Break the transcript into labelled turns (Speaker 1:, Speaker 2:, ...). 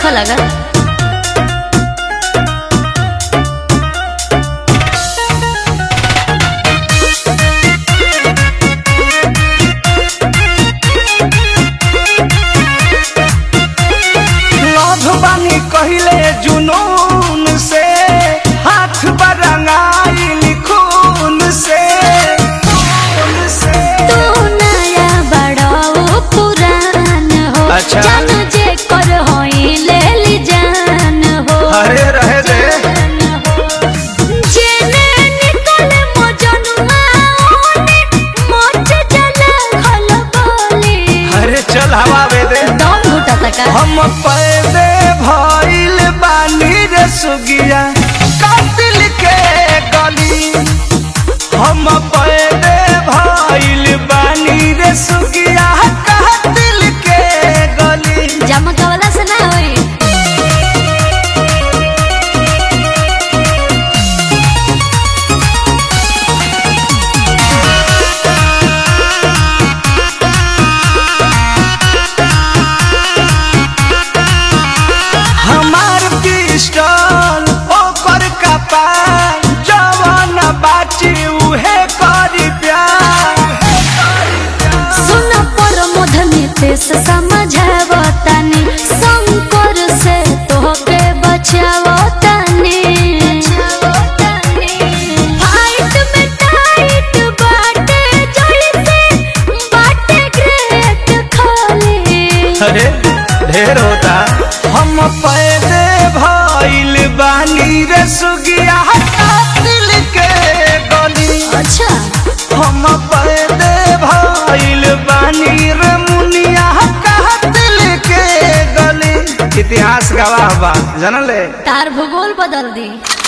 Speaker 1: नहीं लगा
Speaker 2: लभ बानी कहिले जुनून से हाथ बरंगाइल खून से खून से
Speaker 1: तू नया बड़ा वो पुरान हो
Speaker 2: अच्छा।
Speaker 1: जान जे कर होई ले ली जान हो
Speaker 2: अरे रहे दे
Speaker 1: जेने निकले मजनुआ ओने मोच जला खल बोली
Speaker 2: अरे चल हवा बे दे
Speaker 1: दम घुटा तका
Speaker 2: हम पैदे भइल बानी रे सुगिया कातिल के गली हम पैदे भइल बानी रे सुगिया कातिल के गली
Speaker 1: जमका वाला से ना होई
Speaker 2: हमार पिस्टल ओकर कपार जवन बाची उहे करी प्यार
Speaker 1: सुन पर मधनी ते से समझावतानी शंकर से तोहके बचावतानी फाइट में टाइट बाटे जैसे बाटे ग्रेट खाली
Speaker 2: अरे ढेर होता हम पैदे भइल बानी रे सुगिया कातिल के गली
Speaker 1: अच्छा
Speaker 2: हम पैदे भइल बानी रे मुनिया कातिल के गली इतिहास गवाह बा जानले
Speaker 1: तार भूगोल बदल दी